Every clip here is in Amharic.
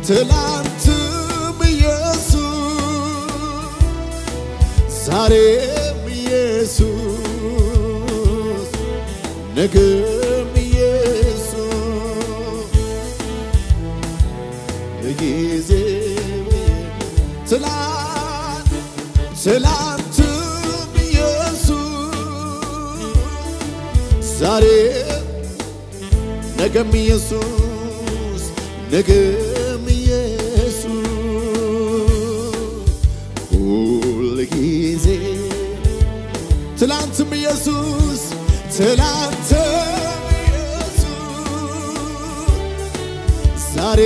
ትላንትም ኢየሱስ ዛሬም ኢየሱስ ነገም ኢየሱስ ጊዜ ትላንት ትላንትም ኢየሱስ ዛሬ ነገም ኢየሱስ ነገም ኢየሱስ ሁል ጊዜ ትላንትም ኢየሱስ ትላንትም ኢየሱስ ዛሬ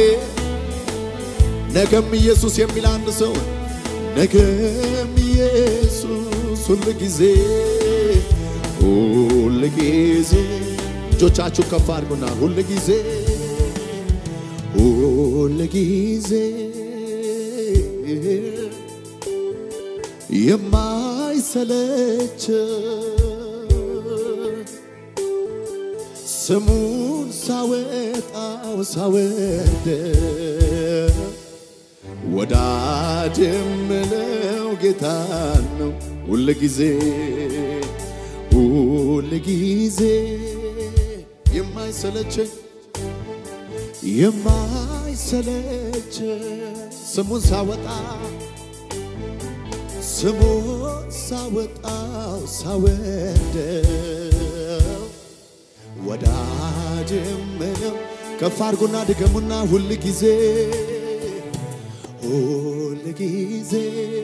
ነገም ኢየሱስ የሚል አንድ ሰው ነገም ኢየሱስ ሁል ጊዜ ሁል ጊዜ እጆቻችሁ ከፍ አድርጉና ሁል ጊዜ ሁል ጊዜ የማይሰለች ስሙን ሳወጣው ሳወደ ወዳጅ የምለው ጌታ ነው ሁል ጊዜ ሁል ጊዜ የማይሰለቸኝ የማይሰለች ስሙን ሳወጣ ስሙን ሳወጣው ሳወደው ወዳጅ የምለው ከፍ አድርጎና ድገሙና ሁል ጊዜ ሁል ጊዜ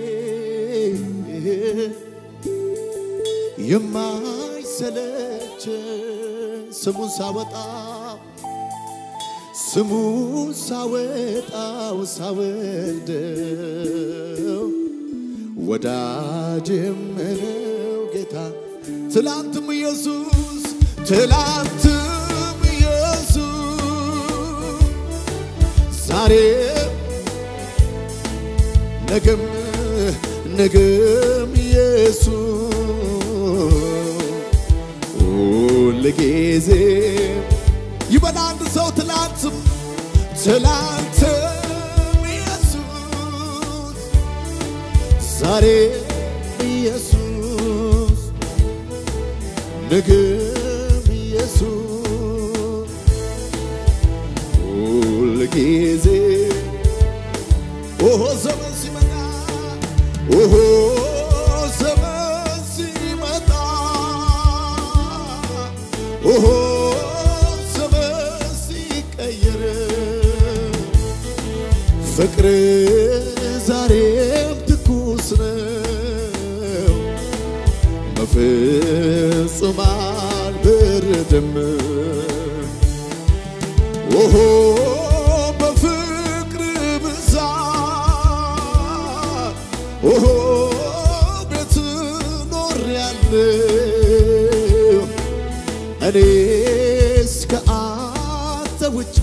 የማይሰለች ስሙን ሳወጣው ስሙን ሳወጣው ሳወደው ወዳጅ የምለው ጌታ ትላንትም ኢየሱስ ትላንትም ኢየሱስ ዛሬ ነገም ነገም ኢየሱስ ሁል ጊዜ ይበል አንድ ሰው ትላንትም ትላንትም ኢየሱስ ዛሬ ኢየሱስ ነገም ኢየሱስ ሁል ጊዜ ኦሆ ዘመን ሲመጣ ኦሆ ዘመን ሲመጣ ኦሆ ዘመን ሲቀየር ፍቅር ዛሬም ትኩስ ነው በፍጹም አልበረደም ኦሆ በፍቅር ብዛት ኦሆ ቤት ኖሬያለሁ እኔስ ከአንተ ውጪ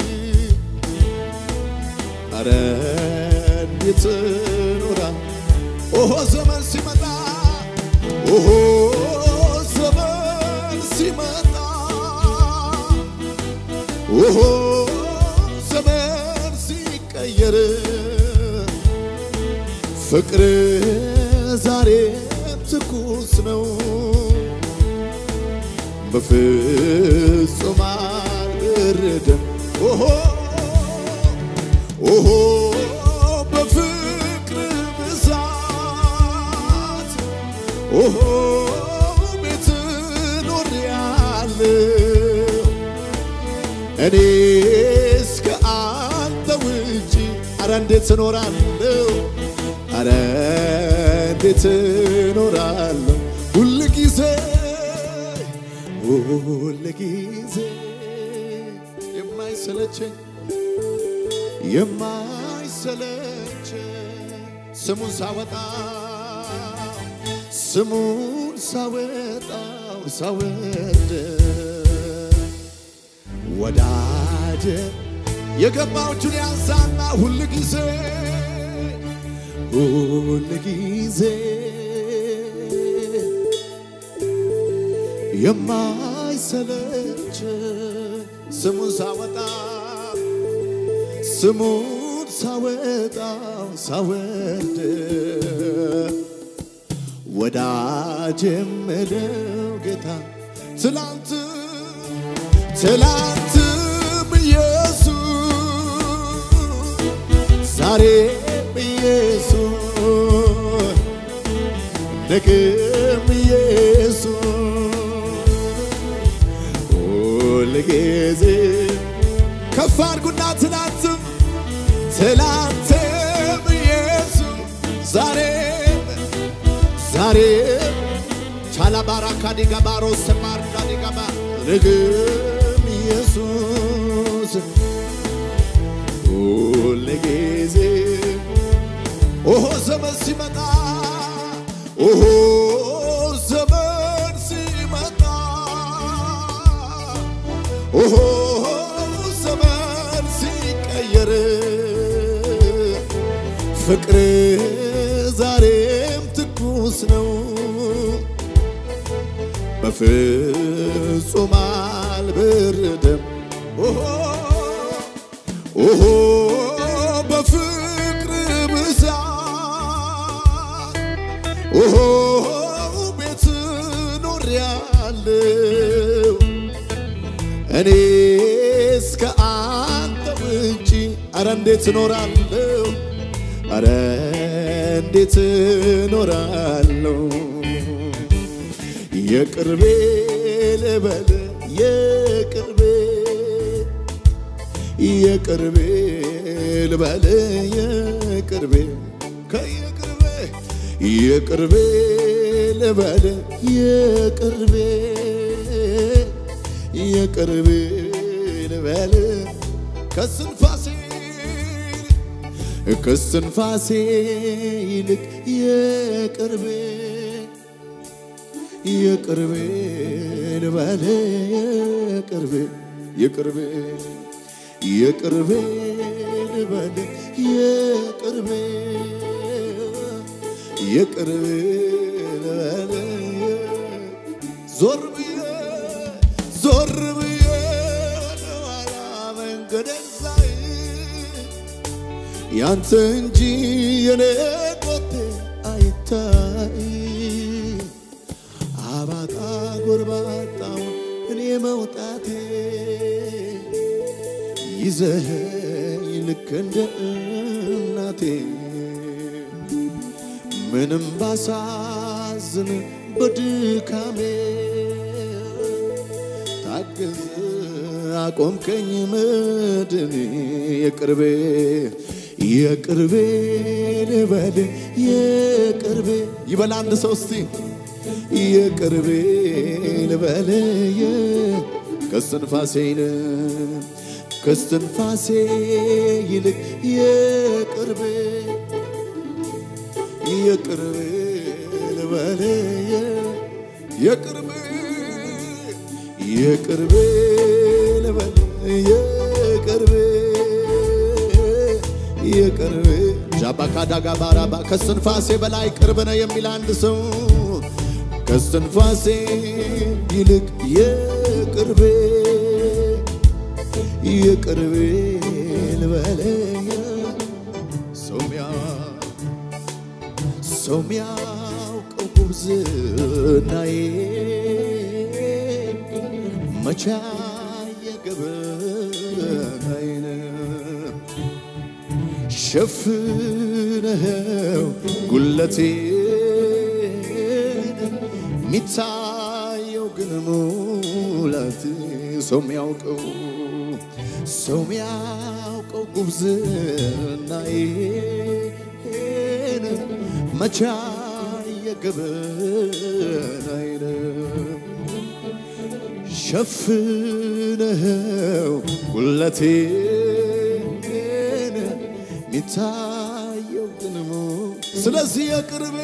አረ እንዴት ኖራ ኦሆ ዘመን ሲመጣ ኦሆ ዘመን ሲመጣ ኦሆ ዘመን ሲቀየር ፍቅር ዛሬም ትኩስ ነው በፍጹም አልበረደም ኦሆ ኦሆ በፍቅር ብዛት ኦሆ ቤት ኖሬያለሁ እኔ እስከ አንተ ውጪ አረ እንዴት እኖራለሁ አረ እንዴት እኖራለሁ ሁል ጊዜ ሁል ጊዜ የማይሰለቸኝ የማይሰለች ስሙን ሳወጣ ስሙን ሳወጣው ሳወደ ወዳጀ የገባዎቹን ያንሳና ሁል ጊዜ ሁል ጊዜ የማይሰለች ስሙን ሳወጣ ስሙን ሳወጣው ሳወርድ ወዳጅ የምለው ጌታ ትላንት ትላንትም ኢየሱስ ዛሬም ኢየሱስ ነገም ኢየሱስ ሁልጊዜ ከፍ አድርጉና ትላንትም ትላንትም ኢየሱስ ዛሬም ዛሬም ቻላባራካ ዲጋባሮ ሰማርዳ ዲጋባ ነገም ኢየሱስ ሁልጊዜ ኦሆ ዘመን ሲመጣ ኦሆ ዘመን ሲመጣ ኦሆ ዘመን ሲቀየር ፍቅር ዛሬም ትኩስ ነው በፍጹም አልበረደም ኦሆ ኦሆ በፍቅር ብዛት ኦሆ ቤት ኖሬያለሁ እኔ እስከ አንተ ውጪ አረ እንዴት እኖራለሁ አረ እንዴት እኖራለሁ የቅርቤ ልበል የቅርቤ የቅርቤ ልበል የቅርቤ ከየቅርቤ የቅርቤ ልበል የቅርቤ የቅርቤ ልበል ከስንፋሴ ከስንፋሴ ይልቅ የቅርቤ የቅርቤ ልበል የቅርቤ የቅርቤ የቅርቤ ልበል የቅርቤ የቅርቤ ልበል ዞር ብዬ ዞር ብዬ ኋላ መንገዴን ሳይ ያንተ እንጂ የኔ ቆቴ አይታይ አባጣ ጎርባጣውን እኔ መውጣቴ ይዘኸኝ ልክ እንደ እናቴ ምንም ባሳዝን በድካሜ ታግዝ አቆምከኝ መድን የቅርቤ የቅርቤ ልበል የቅርቤ ይበል አንድ ሰው እስቲ የቅርቤ ልበል ከስትንፋሴ ይልቅ ከስትንፋሴ ይልቅ የቅርቤ የቅርቤ ልበል የቅርቤ የቅርቤ ልበል የቅርቤ የቅርቤ ጃባካዳጋ ባራባ ከስትንፋሴ በላይ ቅርብ ነው የሚል አንድ ሰው ከስትንፋሴ ይልቅ የቅርቤ የቅርቤ ልበለኛ ሰውሚያ ሰው ሚያውቀው ጉብዝናዬ መቻ የገበናዬን ሸፍነኸው ጉለቴን ሚታየው ግን ሙላት ሰው ሚያውቀው ሰው ሚያውቀው ጉብዝናዬን መቻ የገበናዬን ሸፍነኸው ጉለቴን ሚታየው ግን ስለዚህ የቅርቤ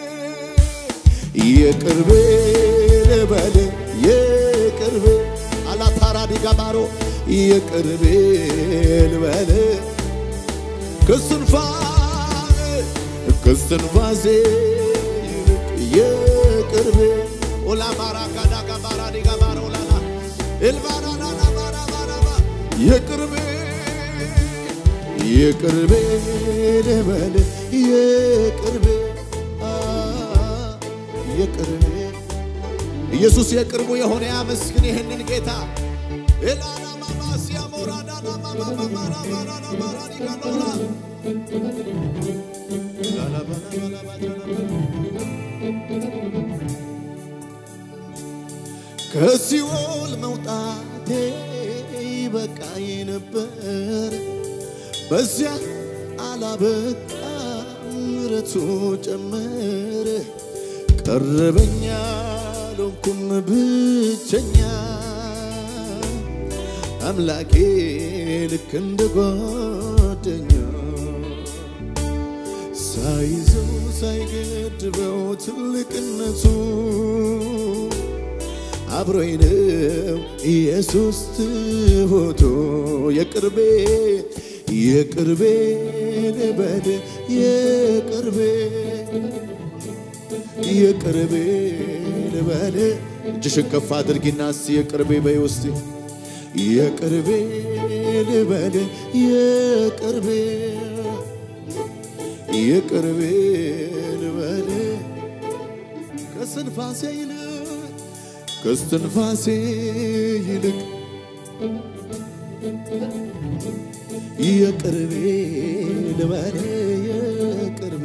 የቅርቤ ልበል የቅርቤ አላታራዲ ጋባሮ የቅርቤ ልበል ከስትንፋሴ ከስትንፋሴ ይልቅ የቅርቤ ኦላ ባራ ጋዳ ጋባራ ዲጋ ባራ ኦላላ ኤልባራ ላላ ባራ ባራ ባ የቅርቤ የቅርቤ ልበል የቅርቤ አ፣ የቅርቤ ኢየሱስ የቅርቡ የሆነ ያመስግን ይህንን ጌታ ኤላናማማሲያ ሞራዳናማማማራማራማራዲጋኖራ ከሲኦል መውጣቴ ይበቃኝ ነበር፣ በዚያ አላበቃ ምሕረቱ ጨመረ። ቀረበኛ ሎንኩም ብቸኛ አምላኬ ልክ እንደ ጓደኛ ሳይዘው ሳይገድበው ትልቅነቱ አብሮኝ ነው ኢየሱስ ትሁቱ የቅርቤ የቅርቤ ልበል የቅርቤ የቅርቤ ልበል እጅሽን ከፍ አድርጊና እስቲ የቅርቤ በይ ውስጥ የቅርቤ ልበል የቅርቤ የቅርቤ ልበል ከስንፋሴ ይልቅ ከስትንፋሴ ይልቅ የቅርቤ ልበል የቅርቤ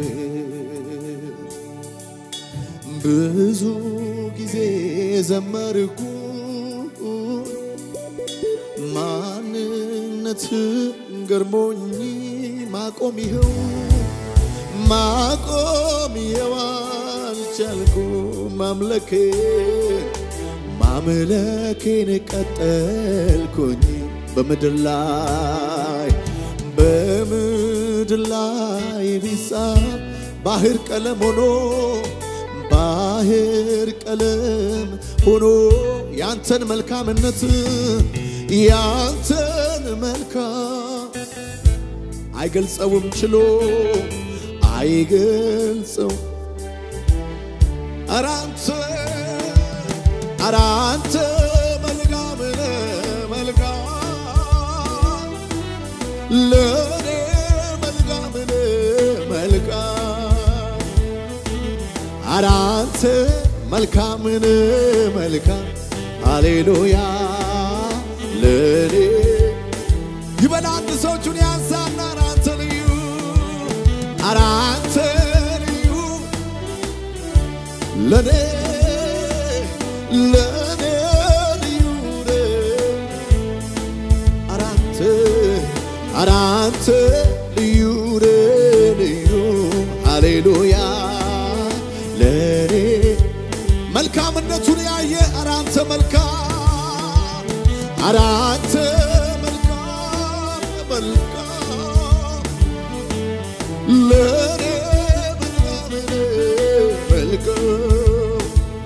ብዙ ጊዜ ዘመርኩ ማንነት ገርሞኝ ማቆም ይኸው ማቆም ይኸው አልቻልኩ ማምለኬ ማምለኬን ቀጠልኩኝ በምድር ላይ በምድር ላይ ቢጻፍ ባህር ቀለም ሆኖ ባህር ቀለም ሆኖ ያንተን መልካምነት ያንተን መልካም አይገልጸውም ችሎ አይገልጸው አራንተ አራንተ መልካም ነህ መልካም ለኔ መልካም ነህ መልካም አራንተ መልካም ነህ መልካም ሃሌሉያ ለኔ ይበል አንድ ሰው እጁን ያንሳና አራንተ ልዩ አራንተ ልዩ ለኔ ለኔ ልዩ ነህ አራንተ አራንተ ልዩ ነህ ልዩ ሃሌሉያ ለኔ መልካምነቱን ያየ አራንተ መልካም አራንተ መልካም መልካም ለኔ መልካም ነህ መልካም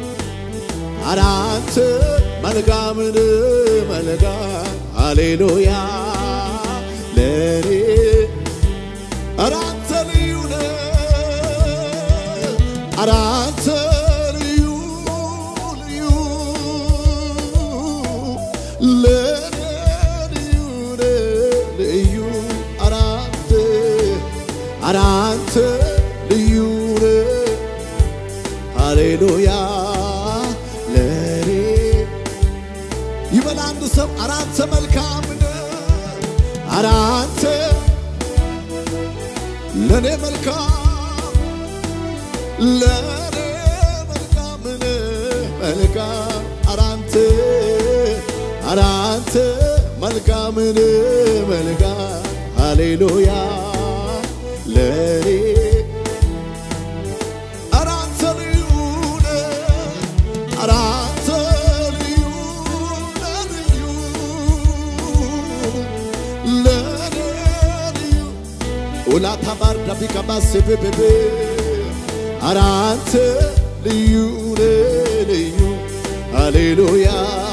አራንተ መልካም ነህ መልካም ሃሌሉያ ለኔ አራንተ ልዩ ነህ አራንተ ልዩ ልዩ ለኔ ልዩ ነህ ልዩ አራንተ አራንተ ልዩ ነህ ሃሌሉያ ለኔ ይበል አንድ ሰው አራንተ መልካም ነህ አራንተ ለኔ መልካም ለኔ መልካም ነህ መልካም አራንተ አራንተ መልካም ነህ መልካም ሃሌሉያ ለኔ አራንተ ልዩ ነህ አራንተ ልዩ ነህ ልዩ ለኔ ልዩ ኡላታ ባርዳ ቢቀባሴ ቤቤቤ አራንተ ልዩ ነህ ልዩ ሃሌሉያ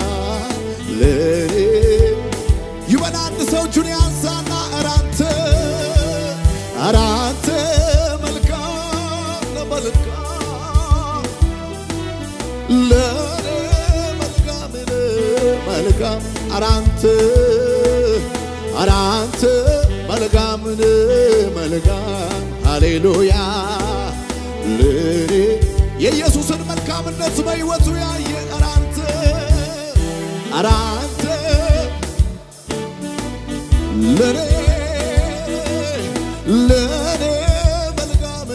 ለኔ ይበል አንድ ሰው እጁን ያንሳና አራንተ አራንተ መልካም ለመልካም ለኔ መልካም መልካም አራንተ አራንተ መልካም መልካምን መልካም ሃሌሉያ ለኔ የኢየሱስን መልካምነት በሕይወቱ ያየ ኧረ አንተ ኧረ አንተ ለኔ ለኔ መልካም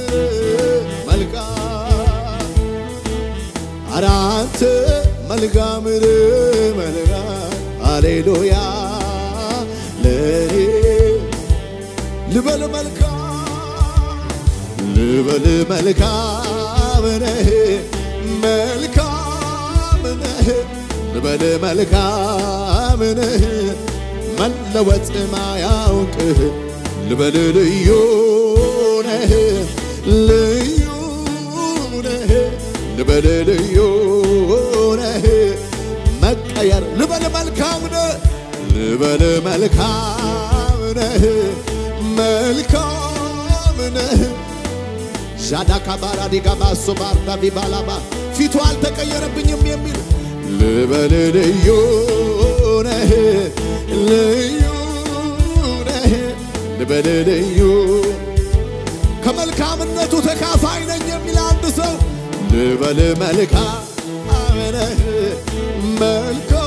መልካም ኧረ አንተ መልካም መልካም ሃሌሉያ ለኔ ልበል መልካም ልበል መልካም ነህ መልካም ነህ ልበል መልካም ነህ መለወጥ ማያውቅህ ልበል ልዩ ነህ ልዩ ነህ ልበል ልዩ ነህ መቀየር ልበል መልካም ነህ ልበል መልካም ነህ መልካም ነህ ሻዳካ ባራዲጋ ባሶ ባርዳ ቢባላባ ፊቱ አልተቀየረብኝም የሚል ልበል ልዩ ነህ ልዩ ነህ ልበል ልዩ ከመልካምነቱ ተካፋይ ነኝ የሚል አንድ ሰው ልበል መልካም ነህ መልካም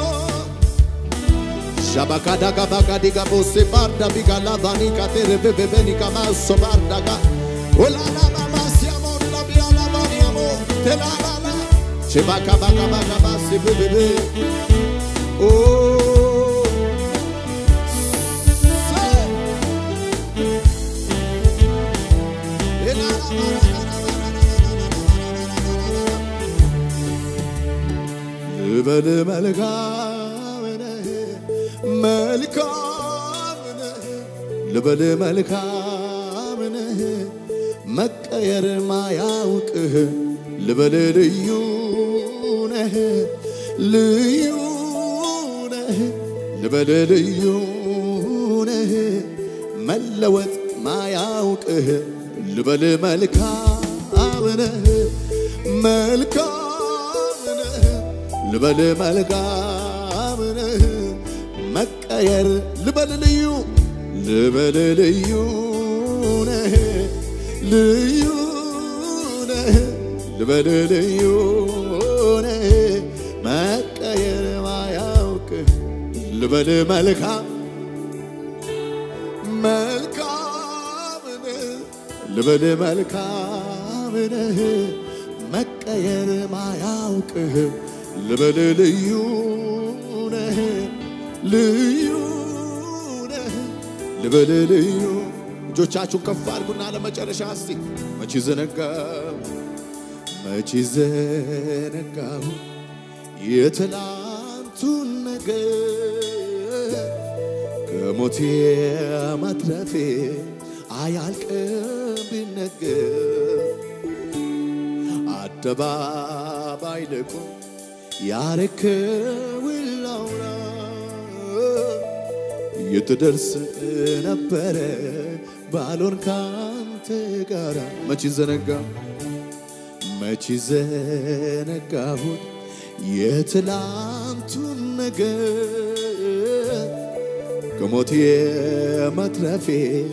ሻባካዳጋ ባጋዲጋ ቦሴ ባርዳ ቢጋላ ባኒካ ቴሬቤቤቤኒካ ማሶ ባርዳጋ ኦላላማ ማሲያሞላ ቢያላ ባኒያሞ ቴላላላ ቼባካ ባጋ ባጋ ባሴ ቤቤቤ ኦ ልበል መልካም ነህ መልካም ነህ ልበል መልካም ነህ መቀየር ማያውቅህ ልበል ልዩ ነህ ልዩ ነህ ልበል ልዩ ነህ መለወጥ ማያውቅህ ልበል መልካም ነህ መልካም ነህ ልበል መልካም ነህ መቀየር ልበል ልዩ ልበል ልዩ ነህ ልዩ ነህ ልበል ልዩ ነህ መቀየር ማያውቅህ ልበል መልካም መልካም ነህ ልበል መልካም ነህ መቀየር ማያውቅህ ልበል ልዩ ነህ ልዩ ነህ ልበል ልዩ እጆቻችሁን ከፍ አድርጉና ለመጨረሻ እስቲ መቼ ዘነጋው መቼ ዘነጋው የትላንቱን ነገር ከሞቴ መትረፌ አያልቅም ቢነገር አደባባይ ልቁም ያረከውን ላውራ የትደርስ ነበረ ባሎን ካንተ ጋራ መቼ ዘነጋ መቼ ዘነጋሁት የትላንቱን ነገር ከሞቴ መትረፌ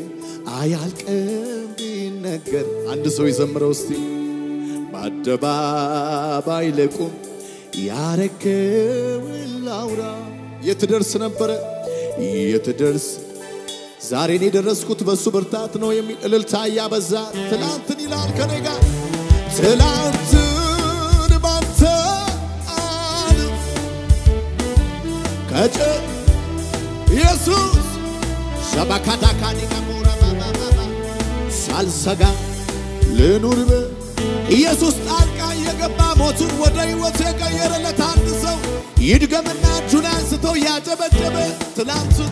አያልቅም ቢነገር አንድ ሰው ይዘምረው እስቲ በአደባባይ ልቁም ያረከውን ላውራ የትደርስ ነበረ የትደርስ ዛሬን የደረስኩት በእሱ ብርታት ነው የሚል እልልታ እያበዛ ትላንትን ይላል ከኔ ጋር ትላንትን ባንተ አልፍ ከጭ ኢየሱስ ሸባካዳካኒካ ሞራ ባባባባ ሳልሰጋ ልኑር በ ኢየሱስ ጣልቃ የገባ ሞቱን ወደ ሕይወቱ የቀየረለት አንድ ሰው ይድገምና እጁን አንስቶ ያጨበጨበ ትላንቱን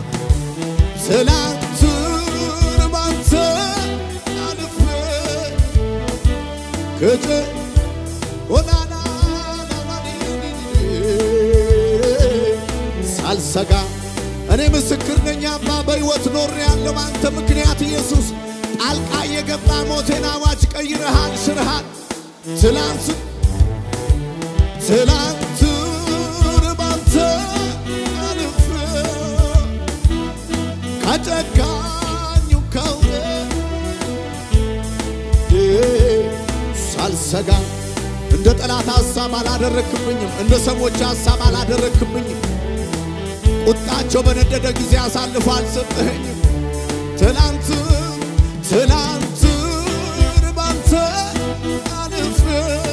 ትላንቱን ባንተ አልፌ ከጨ ኦናና ሳልሰጋ እኔ ምስክር ነኝ አባ በሕይወት ኖር ያለው አንተ ምክንያት ኢየሱስ ጣልቃ የገባ ሞቴን አዋጅ ቀይረሃል፣ ሽርሃል። ትላንት ትላንትን ባንተ አልፌ ከጨካኙ ከው ሳልሰጋ እንደ ጠላት ሐሳብ አላደረክብኝም፣ እንደ ሰዎች ሐሳብ አላደረክብኝም። ቁጣቸው በነደደ ጊዜ አሳልፎ አልሰጠኸኝም። ትላንት ትላንትን ባንተ አልፌ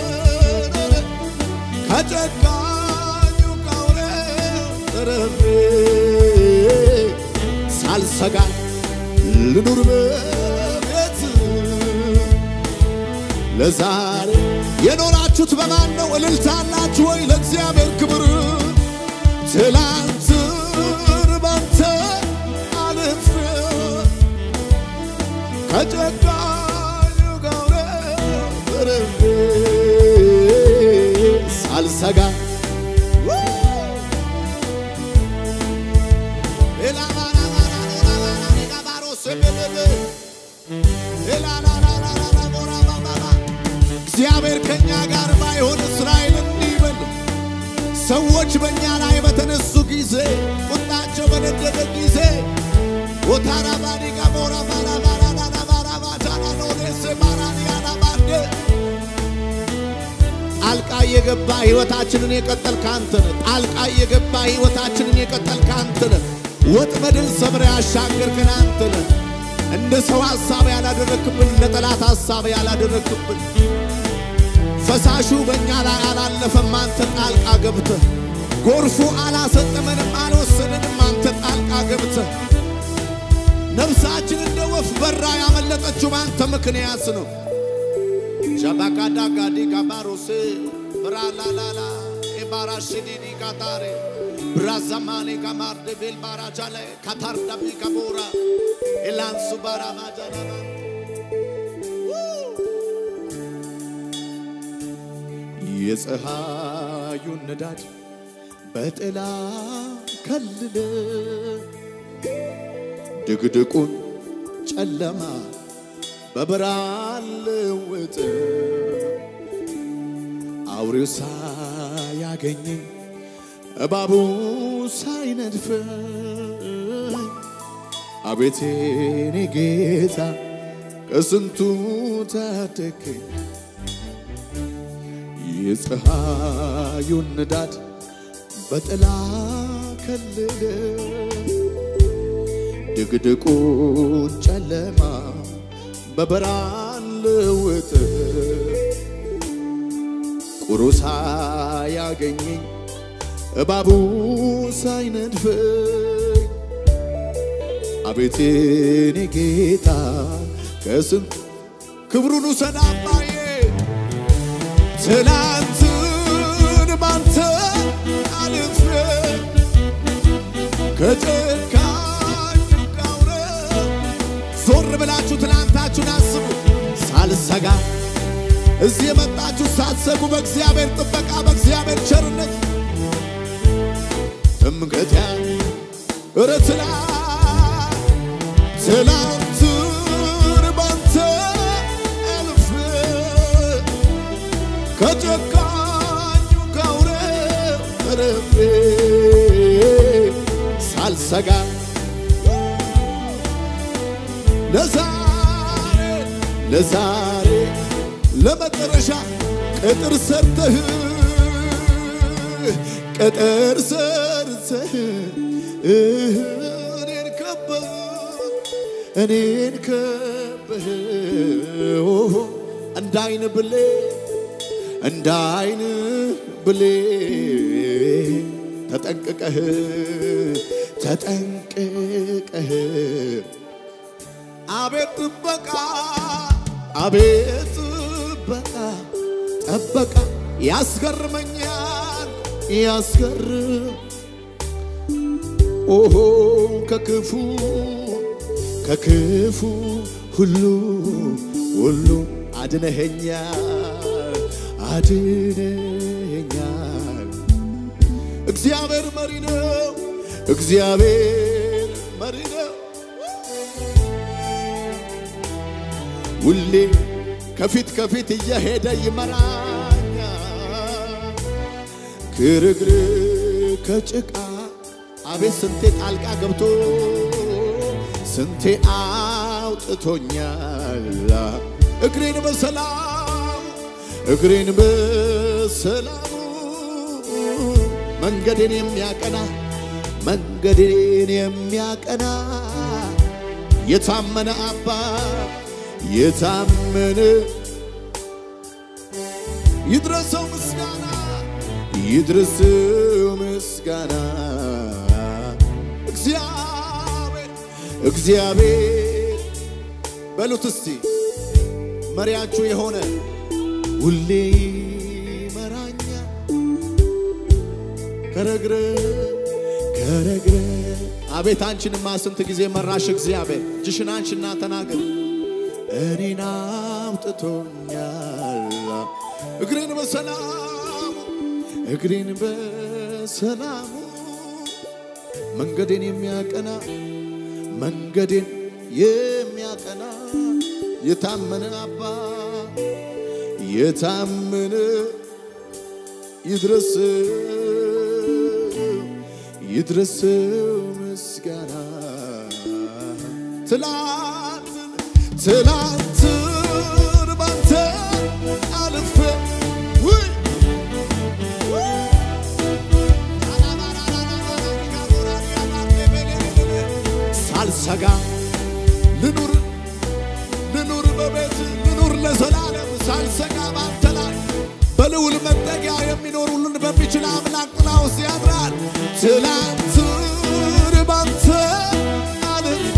ከጨካኙ ቀውሬ ተርፌ ሳልሰጋ ልኑር በቤት ለዛሬ የኖራችሁት በማን ነው? እልልታ አላችሁ ወይ ለእግዚአብሔር ክብር? ትላንትን ባንተ አልፌ ከጨካኙ ጋር ተርፌ ሳልሰጋ እግዚአብሔር ከእኛ ጋር ባይሆን እስራኤል እንዲህ በል። ሰዎች በእኛ ላይ በተነሱ ጊዜ ቁጣቸው በነደደ ጊዜ ወታራ ባዲጋ ቦራ ባራ ባራ ዳና ባራ ባታና ኖዴሴ ባራኒያና ባንዴ ጣልቃ እየገባ ሕይወታችንን የቀጠልክ አንተ ነህ። ጣልቃ እየገባ ሕይወታችንን የቀጠልክ አንተ ነህ። ወጥመድን ሰብረ ያሻገርከን አንተ ነህ። እንደ ሰው ሐሳብ ያላደረክብን፣ እንደ ጠላት ሐሳብ ያላደረክብን ፈሳሹ በእኛ ላይ አላለፈም። አንተ ጣልቃ ገብተህ ጎርፉ አላሰጠመንም፣ አልወሰደንም። አንተ ጣልቃ ገብተህ ነፍሳችን እንደ ወፍ በራ ያመለጠችው በአንተ ምክንያት ነው። ሻባካዳ ጋዲ ጋባሮሴ ብራላላላ ኤባራሽዲዲ ጋታሬ ብራዛማኔ ጋማርደ ቤል ባራጃለ ካታርዳቢ ጋቦራ ኤላንሱ ባራማጃላላ የፀሐዩን ንዳድ በጥላ ከልለ ድቅድቁን ጨለማ በብርሃን ልውጥ አውሬው ሳያገኘኝ እባቡ ሳይነድፈኝ አቤቴ የኔ ጌታ ከስንቱ ታደገኝ የፀሐዩን ንዳድ በጥላ ከልለ ድቅድቁን ጨለማ በብርሃን ልውጥ ቁሩ ሳያገኘኝ እባቡ ሳይነድፈኝ አቤት የኔ ጌታ ከስንት ክብሩን ውሰድ አባዬ ትናንትን ባንተ አልፌ ከጨካኝ ቀውረ ዞር ብላችሁ ትናንታችሁን አስቡ። ሳልሰጋ እዚህ የመጣችሁ ሳትሰጉ በእግዚአብሔር ጥበቃ በእግዚአብሔር ቸርነት እምቀት እረ ትላ ትላንትን ባንተ አልፌ ከጨካኙ ከአውሬ ተርፌ ሳልሰጋ ለዛሬ ለዛሬ ለመጨረሻ ቅጥር ሰርተህ ቅጥር ሰርተህ እኔን ከበህ እኔን ከበህ እንዳይን ብሌ እንዳይን ብሌ ተጠንቅቀህ ተጠንቅቀህ አቤት ጥበቃ አቤት ጥበቃ ጠበቃ ያስገርመኛል ያስገርም ኦሆ ከክፉ ከክፉ ሁሉ ሁሉ አድነኸኛል አድነኸኛል እግዚአብሔር መሪ ነው እግዚአብሔር መሪ ነው ሁሌ ከፊት ከፊት እየሄደ ይመራኛል ክርግር ከጭቃ አቤት ስንቴ ጣልቃ ገብቶ ስንቴ አውጥቶኛል እግሬን በሰላም እግሬን በሰላሙ መንገዴን የሚያቀና መንገዴን የሚያቀና የታመነ አባት የታመነ ይድረሰው ምስጋና ይድረሰው ምስጋና እግዚአብሔር እግዚአብሔር በሉት እስቲ መሪያችሁ የሆነ ሁሌ ይመራኛል ከረግረ ከረግረ አቤት አንቺንማ ስንት ጊዜ መራሽ እግዚአብሔር እጅሽን አንቺና ተናገር እኔን አውጥቶኛል እግሬን በሰላሙ እግሬን በሰላሙ መንገዴን የሚያቀና መንገዴን የሚያቀና የታመነ አባ የታመነ ይድረስ ይድረስው ምስጋና ትላንትን ትላንትን ባንተ አልፌ ውይ ሳልሰጋ ልኑር ልኑር በቤት ልኑር ለዘላለም ሳልሰጋ ባንተ ላይ በልዑል መጠጊያ የሚኖር ሁሉን በሚችል አምላክ ጥላ ውስጥ ያድራል። ትላንትን ባንተ አልፌ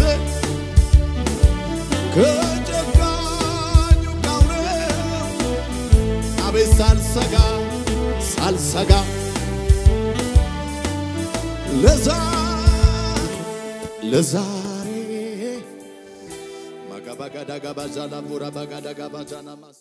ከጨካኙ ጋውሬው አቤት ሳልሰጋ ሳልሰጋ ለዛ ለዛሬ ማጋባጋዳጋባዛላ ቡራ ባጋዳጋባዛናማስ